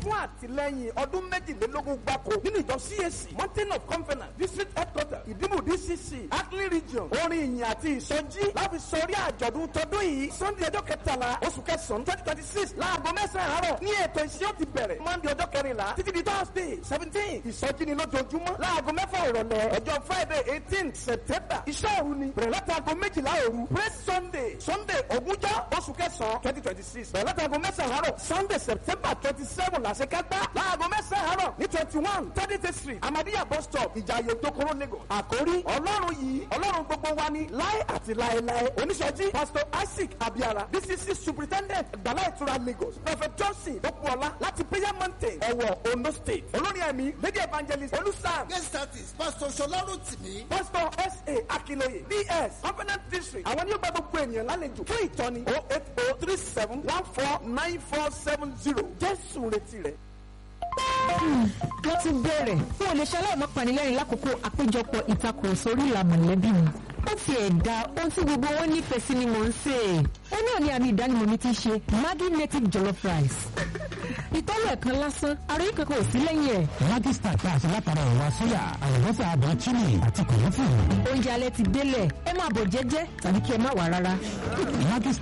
fún àtìlẹ́yìn ọdún méjìlélógún gbáko nínú ìjọ CAC mountain of conference district headquarter ìdìbò DCC Ackley region orin ìyìn àti ìsọjí láfi sọrí àjọ̀dún tọdún yìí sunday ọjọ́ kẹtàlá oṣù kẹsàn-án twenty twenty six láago mẹ́sàn-án àárọ̀ ní ètò ìsìn ó ti bẹ̀rẹ̀ monday ọjọ́ kẹrìnlá títí di thursday seventeen ìsọjí ni lójoojúmọ́ láago mẹ́fà ìrọ̀lẹ́ ọjọ́ friday eighteen september iṣẹ́ òru ni bẹ̀rẹ̀ látago méjìlá òru praise sunday sunday ogúnjọ́ oṣù kẹsàn-án twenty twenty six bẹ̀rẹ̀ látago mẹ́sàn-án àárọ̀ sunday september twenty seven làṣekágbá láago mẹ́sàn-án àárọ̀ ní twenty one thirty street amadiya bus stop ìjàyè tokoro lagos àkórí ọlọ́run yìí ọlọ́run gbogbo wa ni láé àti láéláé oníṣẹ́jí pastor isaac abiara dcc superintendent gbala ìtura lagos prophet johnson okuola láti prayer mountain ọ̀wọ̀ ondo state olórí ẹ̀mí lady evangelist olùsàn guest artist pastor sọlọ́run tìmí. pastor sa akinoye ds covenant district àwọn yóò gba gbogbo ènìyàn lálejò fún ìtọ́ni oh eight oh three seven one four nine four seven zero jésù retí rẹ. wọ́n ti bẹ̀rẹ̀ fún olè aláìmọ́ panilẹ́rìn lákòókò àpéjọpọ̀ ìtakùrọ̀sọ orí ìlà mọ̀lẹ́bí mi. ó ti ẹ̀dá ohun tí gbogbo wọn nífẹ̀ẹ́ sí ni mò ń sè é. ó náà ní àmì ìdánimọ̀ mi ti ṣe Maggi native jollof rice. ìtọ́lọ̀ ẹ̀kan lásán àròyé kankan ò sí lẹ́yìn ẹ̀. Maggi star tá a ṣe látara ẹ̀wà sóyà àlùbọ́sà àbọ̀ chili àti kòlófù. oúnjẹ alẹ́ ti délẹ̀ ẹ máa bọ̀ jẹ́jẹ́ tàbí kí ẹ má wà rárá. Maggi